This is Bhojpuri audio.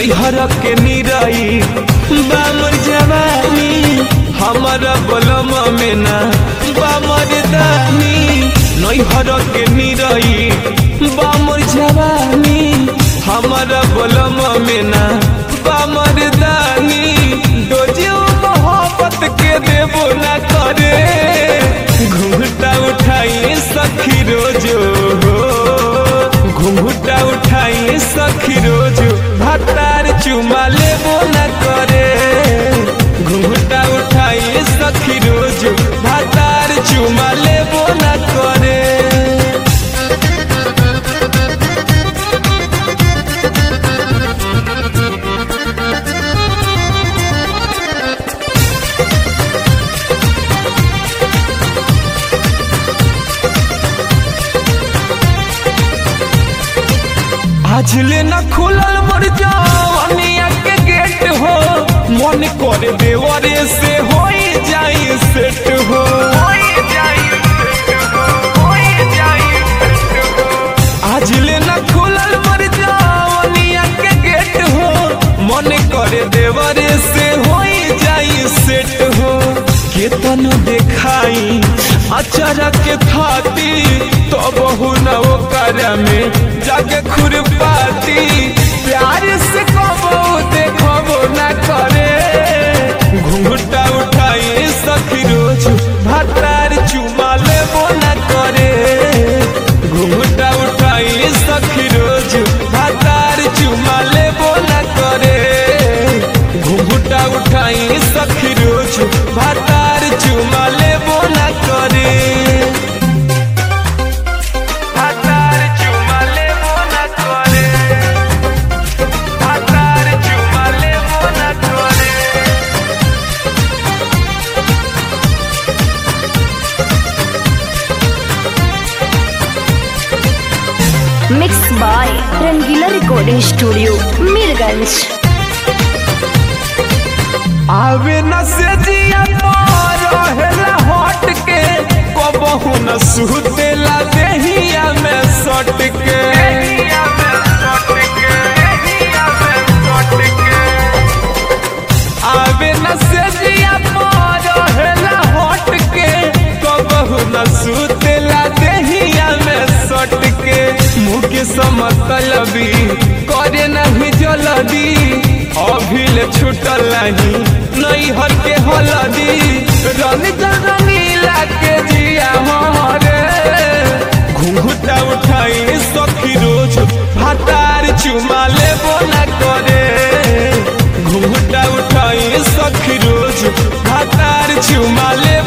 नैहर के निरई बामर जवानी हमारा बलम में ना बामर दानी नैहर के निरई बामर जवानी हमारा बलम में ना बामर दानी डोजियो मोहब्बत के देबो ना करे घूंघटा उठाई सखी रोजो घूंघटा उठाई सखी रोजो भतार चुमा लेबो ना करे घूंघटा उठाई सखी रोजो भतार चुमा लेबो ना करे आज ले न खुलल मोर जवानिया के गेट हो मन कर देवरे से हो जाई सेट हो आज ले न खुलल मोर जवानिया के गेट हो मन कर देवरे से हो जाई सेट हो केतन देखाई अचारा के थाती तो बहु न ओकर में जाके खुरपाती प्यार से कबो देखबो न करे घूंघटा उठाई सखी रोज भतार चुमा लेबो न करे घूंघटा उठाई सखी रोज भतार चुमा लेबो न करे घूंघटा उठाई सखी रोज भतार चुमा लेबो न करे भतार चुमा लेबो न करे भतार चुमा लेबो न करे mix by Rangeela recording studio Mirganj आवे न से जिया रहेला हट के कबहू न सुतेला देहिया में सट के आवे न से जिया रहेला हट के कबहू न सुतेला देहिया में सट के मुँह के समतलबी करे नहीं जलदी अभिल छुटल नहीं नैहर के हलदी रंग रंगीला के जिया हमारे घूंघटा उठाई सखी रोज भातार चुमा लेबो न करे घूंघटा उठाई सखी रोज भातार चुमा लेबो